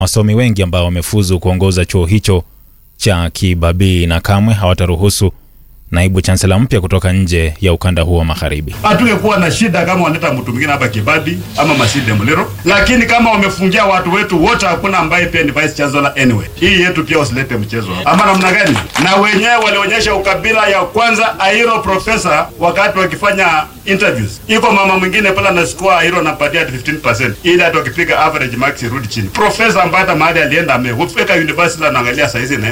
wasomi wengi ambao wamefuzu kuongoza chuo hicho cha Kibabii na kamwe hawataruhusu naibu chansela mpya kutoka nje ya ukanda huo wa magharibi. Hatungekuwa na shida kama wanaleta mtu mwingine hapa Kibadi ama Masinde Muliro, lakini kama wamefungia watu wetu wote, hakuna ambaye pia ni vice chancellor anyway. Hii yetu pia wasilete mchezo hapa, ama namna gani? Na wenyewe walionyesha ukabila ya kwanza. Airo profesa wakati wakifanya interviews, iko mama mwingine pale na score Airo anapatia 15% ili hata wakipiga average marks irudi chini. Profesa ambaye hata mahali alienda amefika university, anaangalia saizi na